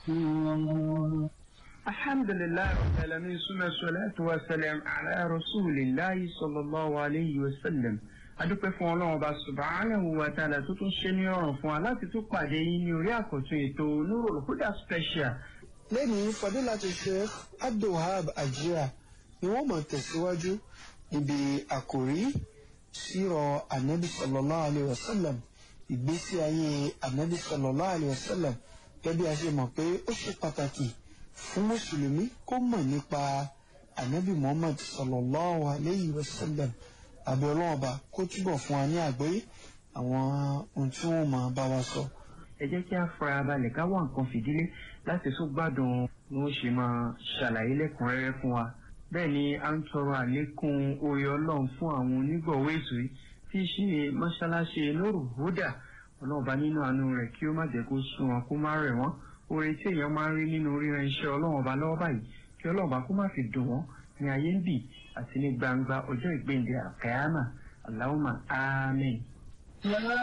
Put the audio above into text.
غفور الحمد لله رب العالمين ثم الصلاة والسلام على رسول الله صلى الله عليه وسلم adúpẹ́ fún ọlọ́run ọba subhanahu wa ta'ala tó tún ṣe ní ọ̀rùn fún wa láti tún pàdé yín ní orí àkọ́tún ètò Nurul Huda special. lẹ́yìn fadilatu sheikh abdulwahab ajira ni wọ́n máa tẹ̀síwájú níbi àkòrí sírọ̀ anabi sallallahu alayhi wa sallam ìgbésí ayé anabi sallallahu alayhi wa sallam gẹ́gẹ́ bí a ṣe mọ̀ pé ó ṣe pàtàkì fún mùsùlùmí kó mọ̀ nípa anabi muhammad sallallahu alayhi wa sallam àbí ọlọ́run ọba kó túbọ̀ fún wa ní àgbọ́yé àwọn ohun tí wọ́n máa bá wa sọ. ẹ jẹ́ kí a fara balẹ̀ ká wá nǹkan fìdílé láti tún gbádùn bí wọ́n ṣe máa ṣàlàyé lẹ́kùnrẹ́rẹ́ fún wa. bẹ́ẹ̀ ni a ń tọrọ àlékún oore ọlọ́run fún àwọn onígbọ̀wọ́ ètò yìí tí í ṣe mọ́ṣáláṣí Nurul Huda ọlọ́run bá nínú àánú rẹ̀ kí ó má jẹ́ kó sún wọn kó má rẹ̀ wọ́n oore tí èèyàn máa ń rí nínú ríran iṣẹ́ ọlọ́run ọba lọ́wọ́ báyìí kí ọlọ́run ọba kó má fi dùn wọ́n ní ayé ń bì àti ní gbangba ọjọ́ ìgbéǹde àkàyàmà Allahumma àmín.